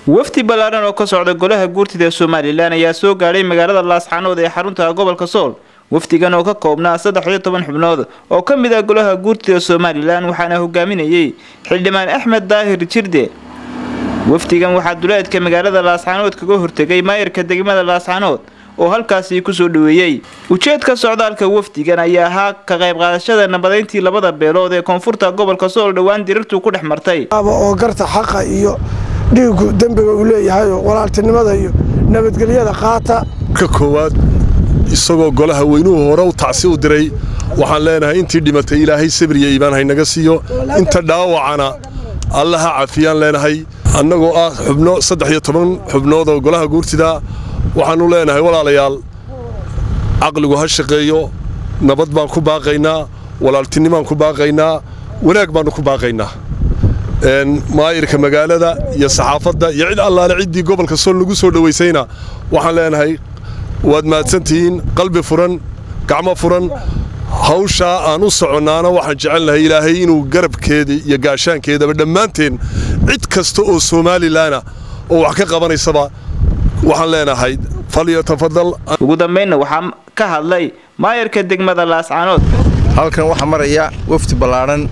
wafdi ballaaran oo ka socda golaha guurtida ee somalilan ayaa soo gaadhay magaalada laascaanood ee xarunta gobolka sool wafdigan oo ka koobnaa saddex iyo toban xubnood oo ka mid ah golaha guurtida somalilan waxaana hogaaminayay xildhibaan axmed daahir jirde wafdigan waxaa duleedka magaalada laascaanood kaga hortegay maayarka degmada laascaanood oo halkaasi kusoo dhaweeyey ujeedka socdaalka wafdigan ayaa ahaa ka qayb qaadashada nabadeyntii labada beelood ee koonfurta gobolka sool dhowaan dirirtu ku dhex martay oo garta xaqa iyo dhiigu dembiga uu leeyahay oo walaaltinimada iyo nabadgelyada qaata ka koowaad isagoo golaha weynuhu hore u tacsi u diray waxaan leenahay intii dhimatay ilaahay sabriya iibaan haynaga siiyo inta dhaawacana allaha cafiyaan leenahay annagoo ah xubno saddex iyo toban xubnood oo golaha guurtida waxaannu leenahay walaalayaal caqligu ha shaqeeyo nabad baan ku baaqaynaa walaaltinimaan ku baaqaynaa wanaag baannu ku baaqaynaa maayirka magaalada iyo saxaafadda iyo cid allaale ciddii gobolka sool lagu soo dhowaysayna waxaan leenahay waad mahadsantihiin qalbi furan gacmo furan hawshaa aan u soconnaana waxaan jecelnahay ilaahay inuu garabkeeda iyo gaashaankeedaba dhammaanteen cid kasta oo somalilanna oo wax ka qabanaysaba waxaan leenahay falyatafadal ugu dambaynna waxaa ka hadlay maayarka degmada laascaanood halkan waxaa maraya wafdi ballaadhan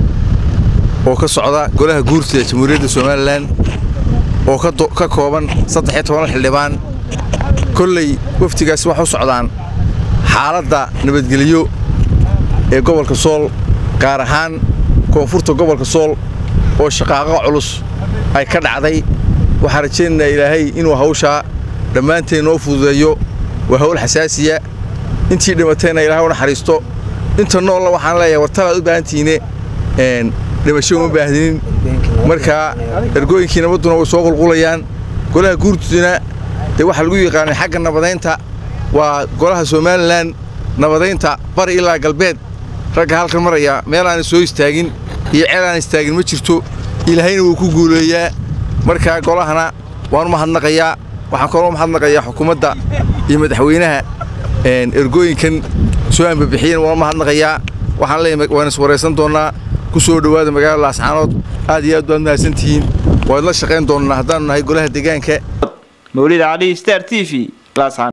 oo ka socda golaha guurtida jamhuuriyadda somalilan oo ka kooban saddex iyo toban xildhibaan kolley wafdigaasi waxay u socdaan xaaladda nabadgelyo ee gobolka sool gaar ahaan koonfurta gobolka sool oo shaqaaqo culus ay ka dhacday waxaan rajaynaynaa ilaahay inuu hawshaa dhammaanteen noo fududeeyo waa hawl xasaasiya intii dhimatayna ilahay u naxariisto inta noolla waxaan leeyahay wartalaad u baahantihiine dhimasho uma baahdinin markaa ergooyinkii nabadduna way soo qulqulayaan golaha guurtuduna dee waxaa lagu yaqaanay xagga nabadaynta waa golaha somalilan nabadaynta bari ilaa galbeed ragga halkan maraya meel aanay soo istaagin iyo ceel aan istaagin ma jirto ilaahayna wuu ku guuleeyaa markaa golahana waan u mahadnaqayaa waxaan kaloo mahadnaqayaa xukuumadda iyo madaxweynaha ergooyinkan soo ambabixiyeen waan u mahadnaqayaa waxaan leeyahay waan is waraysan doonnaa ku soo dhowaada magaalada laascaanood aad iyo aad baad mahadsantihiin waad la shaqayn doonnaa haddaannu nahay golaha deegaanka mawlid cali star t v